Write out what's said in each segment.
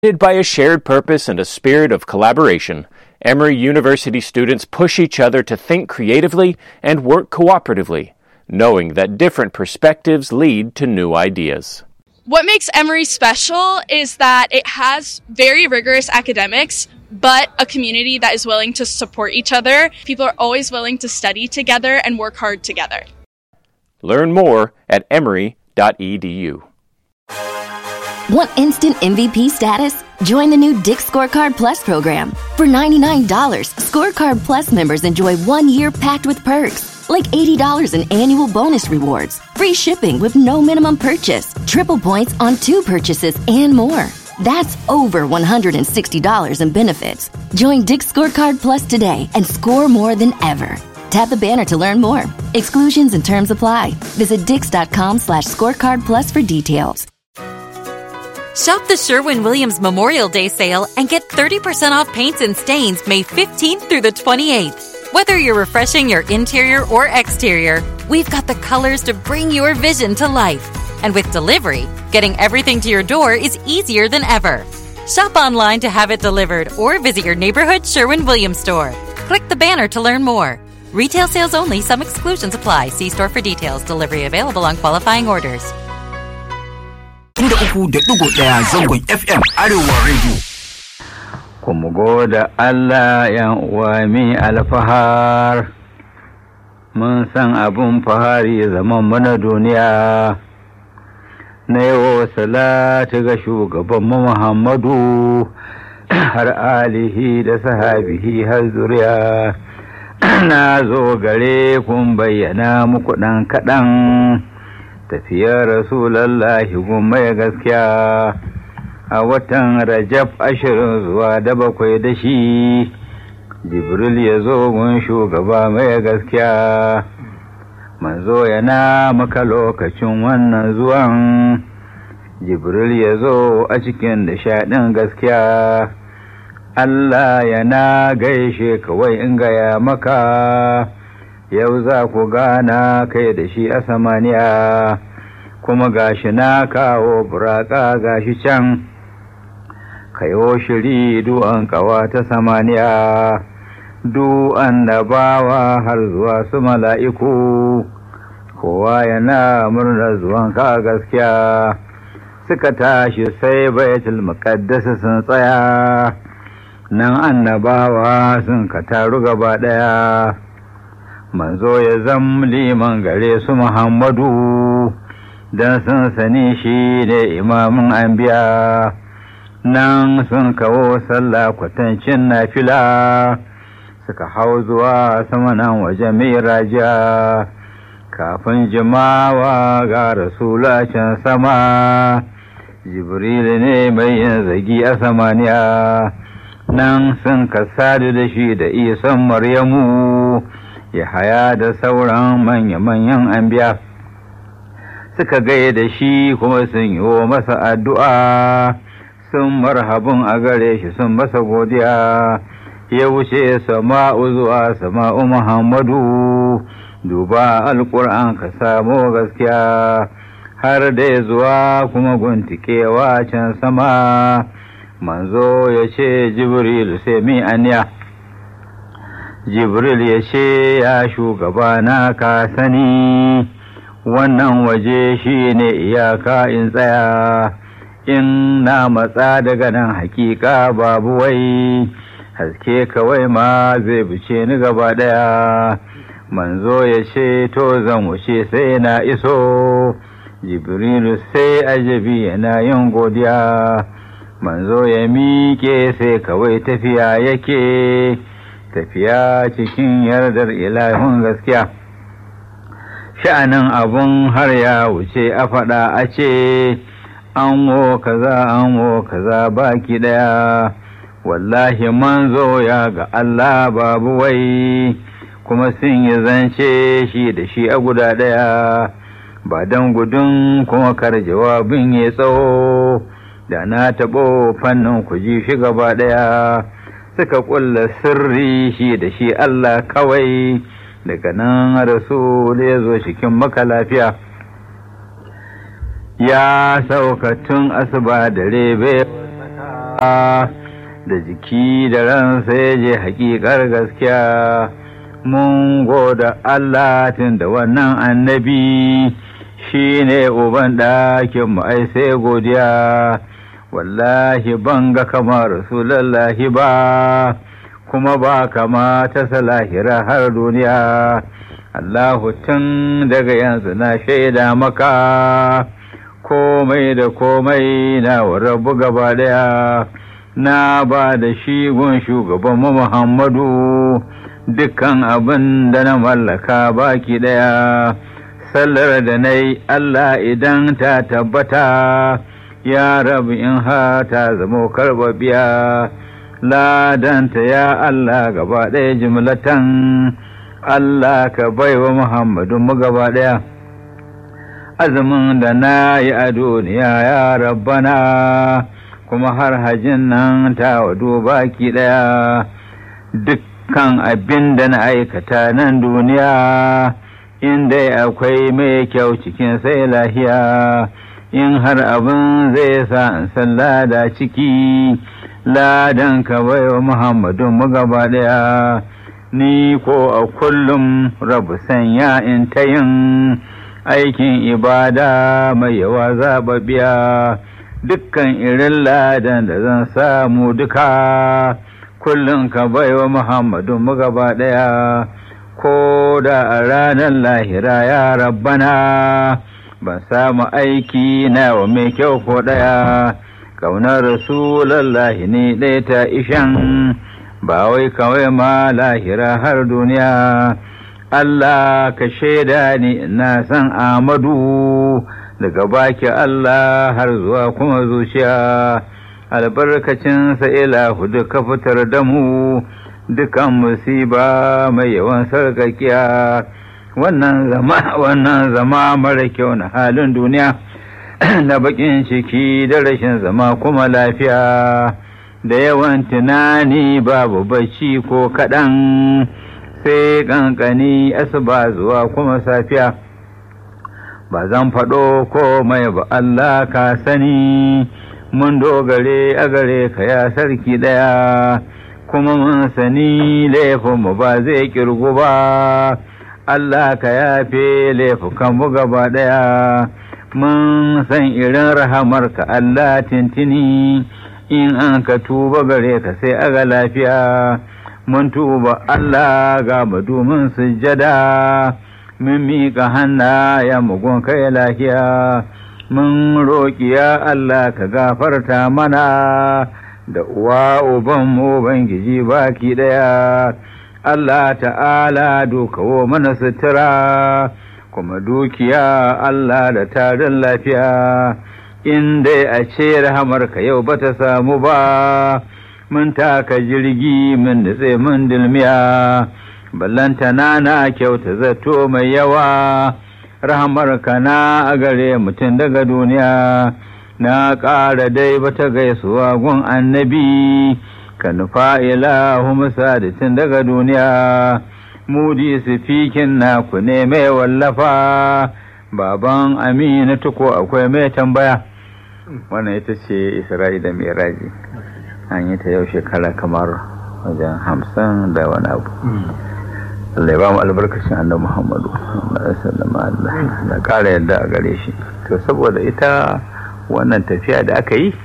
By a shared purpose and a spirit of collaboration, Emory University students push each other to think creatively and work cooperatively, knowing that different perspectives lead to new ideas. What makes Emory special is that it has very rigorous academics, but a community that is willing to support each other. People are always willing to study together and work hard together. Learn more at emory.edu. Want instant MVP status? Join the new Dick Scorecard Plus program. For $99, Scorecard Plus members enjoy one year packed with perks, like $80 in annual bonus rewards, free shipping with no minimum purchase, triple points on two purchases, and more. That's over $160 in benefits. Join Dick Scorecard Plus today and score more than ever. Tap the banner to learn more. Exclusions and terms apply. Visit dix.com slash scorecard plus for details. Shop the Sherwin Williams Memorial Day sale and get 30% off paints and stains May 15th through the 28th. Whether you're refreshing your interior or exterior, we've got the colors to bring your vision to life. And with delivery, getting everything to your door is easier than ever. Shop online to have it delivered or visit your neighborhood Sherwin Williams store. Click the banner to learn more. Retail sales only, some exclusions apply. See store for details. Delivery available on qualifying orders. Inda uku da ɗigo ɗaya zangon FM Arewa Radio. Kuma goda Allah yan uwa mi alfahar, mun san abin fahari zaman mana duniya. Na yawo salatu ga shugaban Muhammadu har alihi da sahabihi har zuriya. Na zo gare kun bayyana muku ɗan kaɗan. tafiyar rasulallahi mai gaskiya a watan rajab ashirin zuwa da bakwai da shi jibril ya zo gun shugaba mai gaskiya manzo yana maka lokacin wannan zuwan jibril ya zo a cikin nishaɗin gaskiya Allah yana gaishe kawai in gaya maka yau za ku gana kai da shi a samaniya kuma gashi na kawo buraka gashi can kayo shiri du'an kawa ta samaniya du'an da bawa har zuwa su mala'iku kowa yana murnar zuwan ka gaskiya suka tashi sai baitul muqaddas sun tsaya nan annabawa sun ka taru gaba ɗaya manzo ya zam liman gare su Muhammadu don sun sani shi ne imamin anbiya nan sun kawo sallah kwatancin nafila suka hau zuwa sama nan waje mai raja kafin jimawa ga rasula can sama jibril ne mai yin zagi a samaniya nan sun kasadu da shi da isan maryamu ya haya da sauran manya-manyan anbiya suka gaya da shi kuma sun yi wa masa addu'a sun marhabin a gare shi sun masa godiya ya wuce sama'u zuwa sama'u muhammadu duba alƙur'an ka samu gaskiya har da zuwa kuma guntikewa can sama manzo ya ce jibril sai mi aniya jibril ya ce ya shugaba na ka sani wannan waje shi ne iyaka in tsaya in na matsa daga nan hakika babu wai haske kawai ma zai bice ni gaba daya manzo ya ce to zan wuce sai na iso jibrilu sai ajabi yana yin godiya manzo ya miƙe sai kawai tafiya yake tafiya cikin yardar ilahun gaskiya sha'anin abun har ya wuce a faɗa a ce an wo kaza an wo kaza baki ɗaya wallahi manzo ya ga Allah babu wai kuma sun yi zance shi da shi a guda ɗaya ba don gudun kuma kar jawabin ya tsawo da na taɓo fannin ku ji shi gaba ɗaya suka ƙulla sirri shi da shi Allah kawai daga nan rasul ya zo cikin maka lafiya ya sauka tun asuba da rebe da jiki da ran sai je hakikar gaskiya mun goda Allah tun da wannan annabi shi ne uban ɗakin mu ai sai godiya wallahi ban ga kamar rasulallahi ba kuma ba kama ta salahira har duniya Allahu tun daga yanzu na shaida maka komai da komai na rabu gaba daya na ba da shi gun shugaban Muhammadu dukkan abin da na mallaka baki daya sallar da na yi Allah idan ta tabbata ya rabu in ha ta zamo karbabiya ladanta ya Allah gaba ɗaya jimlatan Allah ka baiwa Muhammadu mu gaba ɗaya azumin da na yi a duniya ya rabbana kuma har hajin nan ta wado baki ɗaya dukkan abin da na aikata nan duniya inda akwai mai kyau cikin sai lahiya in har abin zai sa in san lada ciki ladan ka baiwa Muhammadu mu gaba ɗaya ni ko a kullum rabu sanya in ta yin aikin ibada mai yawa zaɓaɓɓiya dukkan irin ladan da zan samu duka kullum ka baiwa Muhammadu mu gaba ɗaya ko da a ranar lahira ya rabbana ban samu aiki na wa mai kyau ko ɗaya ƙaunar rasulallahi ne ɗaya ta ishan ba wai kawai ma lahira har duniya Allah ka shaida ni na san Amadu daga baki Allah har zuwa kuma zuciya albarkacinsa ilahu duka fitar da mu dukan musiba mai yawan sarkakiya wannan zama wannan zama mara kyau na halin duniya na bakin ciki da rashin zama kuma lafiya da yawan tunani babu bacci ko kaɗan sai ƙanƙani asuba zuwa kuma safiya ba zan faɗo komai ba Allah ka sani mun dogare a gare ka ya sarki ɗaya kuma mun sani laifinmu ba zai ƙirgu ba Allah ka yafe laifukanmu gaba ɗaya mun san irin rahamarka Allah tintini in an ka tuba gare ka sai aga lafiya mun tuba Allah ga madumin sujjada mun miƙa hanna ya mugun kai lafiya mun roƙi ya Allah ka gafarta mana da uwa uban mu bangiji baki ɗaya Allah ta'ala dokawo mana sutura kuma dukiya Allah da tarin lafiya in dai a ce rahamarka yau ba ta samu ba mun taka jirgi mun nutse mun dilmiya ballanta na na kyauta zato mai yawa rahamarka na a gare mutum daga duniya na ƙara dai bata gaisuwa gun annabi ka nufa ilahu musadatin daga duniya mudi sifikin naku ne mai wallafa baban amina tuko akwai mai tambaya wannan ita ce isra'i da miraji an yi ta yau shekara kamar wajen hamsin da wani abu Allah ya ba mu albarkacin annabi Muhammadu sallallahu alaihi da ƙara yadda a gare shi to saboda ita wannan tafiya da aka yi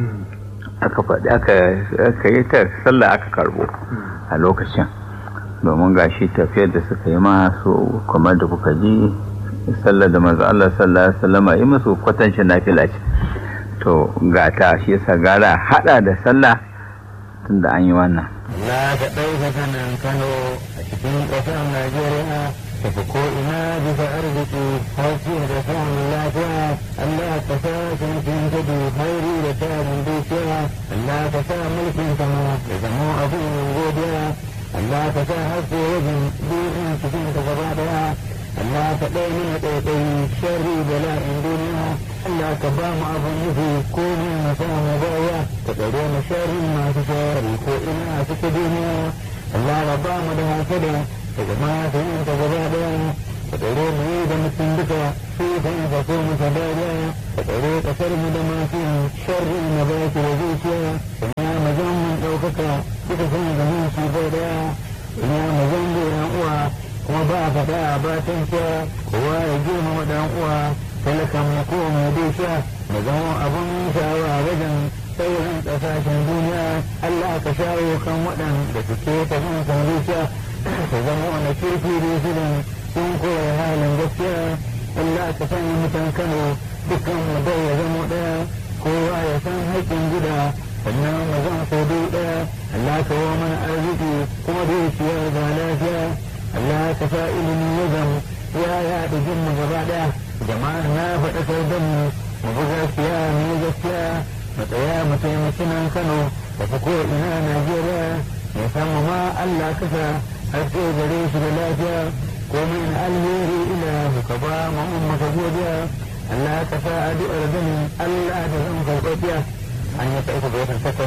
aka faɗi aka yi ta sallah aka karbo a lokacin domin gashi tafiyar da suka yi masu kamar da kuka ji sallar da manzo Allah sallallahu alaihi wasallam yi musu kwatancin nafila ce to ga ta shi yasa gara hada da sallah tunda an yi wannan na ga ɗaukaka nan Kano a cikin ƙasar Najeriya tafi ko ina bisa arziki hauki da samun lafiya Allah ka sa sarkin gudu hauri da tarin dukiya Allah ka sa mulkin sama da zama abin godiya Allah ka sa haske wajen duniya cikin ka gaba daya Allah ka ɗaya mana ɗaiɗai sharri da la'in duniya Allah ka ba mu abin nufi ko ne na samu baya ka tsare mu sharri masu sharri ko ina a cikin duniya Allah ka ba mu da hasada daga masu yin ka gaba daya ka tsare mu da mutum duka su kan ka so mu ka dada ka tsare kasar mu da masu sharri na baki da zuciya ina mazan mun ɗaukaka duka san da mun shi bai daya ina mazan da yan uwa kuma ba faɗa ba tanka kowa ya girmama ɗan uwa talakan mu ko mai dusha mu zama abun shawa wajen sauran ƙasashen duniya Allah ka shawo kan waɗanda suke ta kan zuciya su zama wani kirki da su sun koya halin gaskiya Allah ka sanya mutan Kano dukkan mu bai ya zama ɗaya kowa ya san haƙƙin gida sannan mu zan so ɗaya Allah ka wa mana arziki kuma dukiya ga lafiya Allah ka sa ilimi ya zama ya yaɗa jinmu gaba ɗaya jama'a na faɗa sai don mu mu bi gaskiya mu yi gaskiya mu tsaya mu taimaki nan Kano da ko ina Najeriya ya samu ma Allah ka sa har sai gare shi da lafiya komai na alheri ila ka ba mu maka godiya Allah ka sa addu'ar ganin Allah da zan karɓaɓiya an yi ta uku ga watan takwas